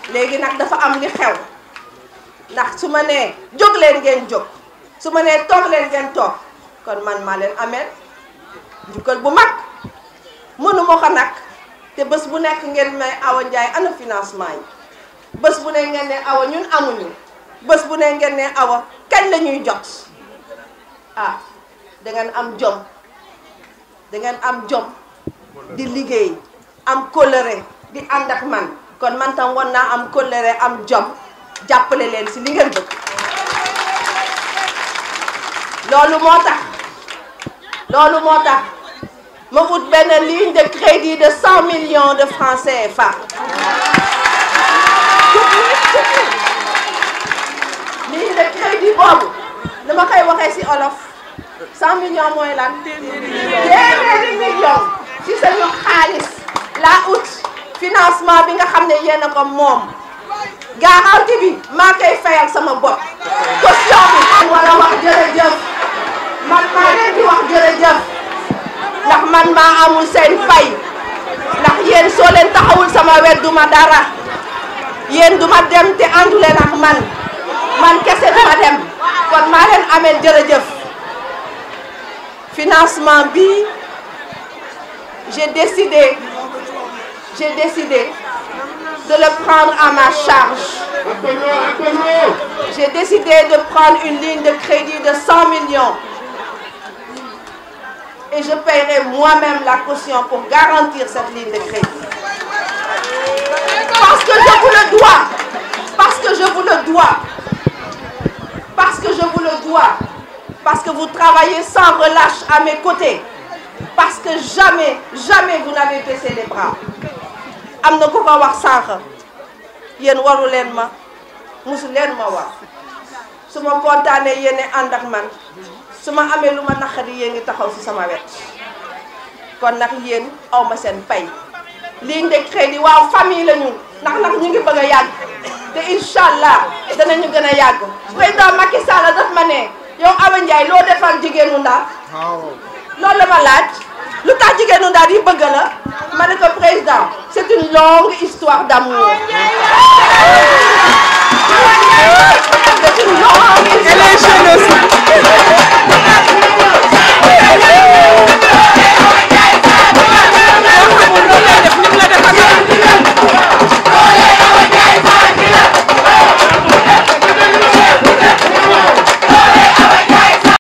léegi nag dafa am li xew ndax su ma nee jóg leen ngeen jóg su ma nee toog leen ngeen toog kon man maa leen ameel njukkal bu mag mënu ma ko nag te bés bu nekk ngeen may Awa Ndiaye ana financement yi bés bu ne ngeen ne Awa ñun amuñu bés bu ne ngeen ne Awa kañ la ñuy jot ah da ngeen am jom da ngeen am jom di liggéey am kóllëre di ànd ak man kon man tam war naa am kóllëre am jom jàppale leen si li ngeen bëgg loolu moo tax loolu moo tax ma ut benn ligne de crédit de 100 millions de francs CFA ligne de crédit boobu dama koy waxee ci olof 100 millions mooy lan téeméeri millions ci sañu xaalis laa ut financement bi nga xam ne yéen a ko moom garantie bi maa koy fayal sama bopp caution bi man war a wax jërëjëf man maa leen di wax jërëjëf ndax man maa amul seen fay ndax yéen soo leen taxawul sama wet duma dara yéen duma dem te àndu leen ak man man kese duma dem kon maa leen ameel jërëjëf financement bi j'ai décidé j'ai décidé de le prendre à ma charge j'ai décidé de prendre une ligne de crédit de 100 millions et je paierai moi-même la caution pour garantir cette ligne de crédit. Parce que je vous le dois. Parce que je vous le dois. Parce que je vous le dois. Parce que vous travaillez sans relâche à mes côtés. Parce que jamais, jamais vous n'avez baissé les bras. am na ku ko wax sànq yéen waru leen ma musu leen ma wax su ma kontaanee yéen ànd ak man su ma amee lu ma naqari yéen ngi taxaw ci sama wet kon nag yéen aw ma seen pay ligne de crédit waaw famille la ñu ndax nag ñu ngi bëgg a yàgg te incha allah danañu gën a yàgg président Macky Sall daf ma ne yow Awa Ndiaye loo defal jigéenu Ndar loolu la ma laaj lu tax jigéenu Ndar yi bëgg la ma ne ko président c'est une longue histoire d'amour c'est une longue histoire